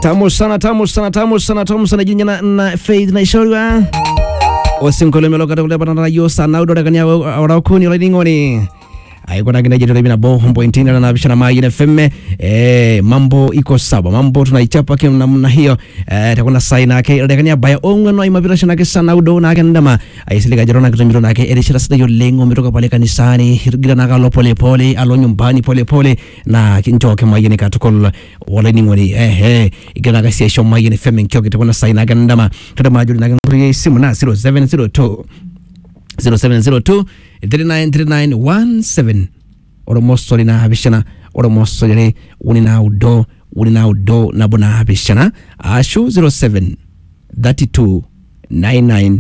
tamu sana tamu sana tamu sana tamu sana jinya na, na faith na ishoriwa osinkoleme lokata kule bana yo sana udora kanya ora kuni ola ningoni aikona kina jeto na bo hombo intina na bishana mai na femme eh mambo iko sawa mambo tunaichapa kwa namna hiyo eh takuna saina yake ile kanya baya ongwe no imabira shana ke sana udo na ke ndama aisilika jerona kitumiro na ke erishira sita yo lengo mitoka pale kanisani hirgira na kalo pole pole alo nyumbani pole pole na kinchoke mai ni katukol wala ningoni eh eh igana ka session mai ni femme kyoke takuna saina ke ndama tada majuri na nguri simu na 0702 0702 393917 oromosolina habishana oromosolere unina udo unina udo nabona habishana ashu 07 32 99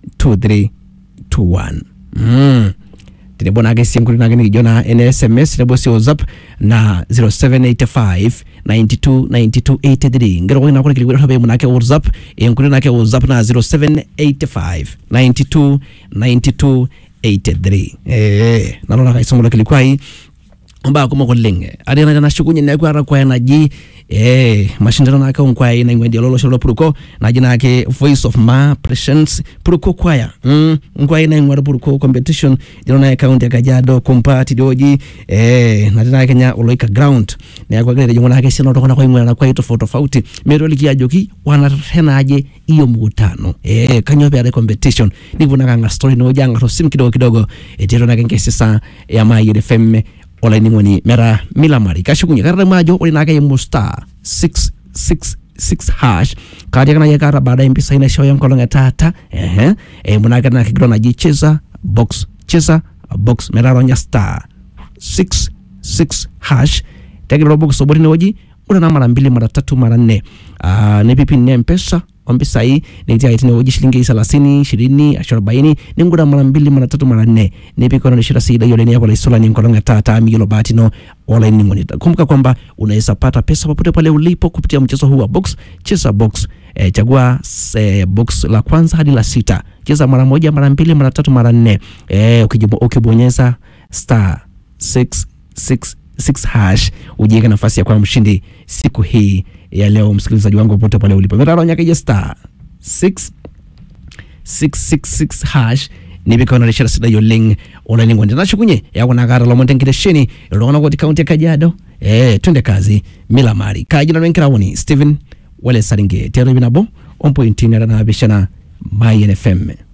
2321 mm. tinebonake sinkuli nake nikijona ene sms nebosi whatsapp na 0785 92 92 83 ngero kwa inakule kilikwe habe munake whatsapp enkuli nake whatsapp na 0785 92 92 83 eh nalona kaisomola kilikwai omba kuma kolenge ari na na shukunye na kwa kwa na ji eh mashindano na ka kwa ina ngwendi lolo sholo puruko na jina yake voice of ma presence puruko kwaya mm kwa ina ngwara puruko competition jina na account ya kajado kumpati doji eh na jina yake nya oloika ground na kwa gele jina yake sino tokona kwa ngwara kwa tofauti tofauti mero likia joki wana tena aje hiyo mkutano eh kanyo pia competition nivuna kanga story no janga to sim kidogo kidogo etero na kenge sasa ya ma yede femme olaining'oni mera milamari kashukunye karata majo ore nake imu star 666 hash katiakana ye kata baada impisa ina show ya mkolong ya tata ehe e munake na kigro naji cheza box cheza box mera ronya star 66 hash tegiro box obori ne oji ura na mara mbili mara tatu mara nne uh, ni pipi ne mpesa ombisa hii nikitia itini uji shilingi thelathini ishirini arobaini ni ngura mara mbili mara tatu mara nne nipikono nishira sida yole niyakola isola ni nkolonga tata migilo batino wala ni ngoni kumbuka kwamba unaweza pata pesa popote pale ulipo kupitia mchezo huu wa box cheza box e, chagua e, box la kwanza hadi la sita cheza mara moja mara mbili mara tatu mara nne e, ukibonyeza star 666 6 hash ujiweke nafasi ya kuwa mshindi siku hii ya leo, msikilizaji wangu popote pale ulipo. metaronyakeje star 6 666 hash nibikona rishara sida yoling olaningo ndina shukunye yakona kara lomonte nkiresheni lolongana koti kaunti ya Kajiado eh twende kazi milamari kajina lwenkira woni Steven wale saringe tero binabo on point ni na bishana my NFM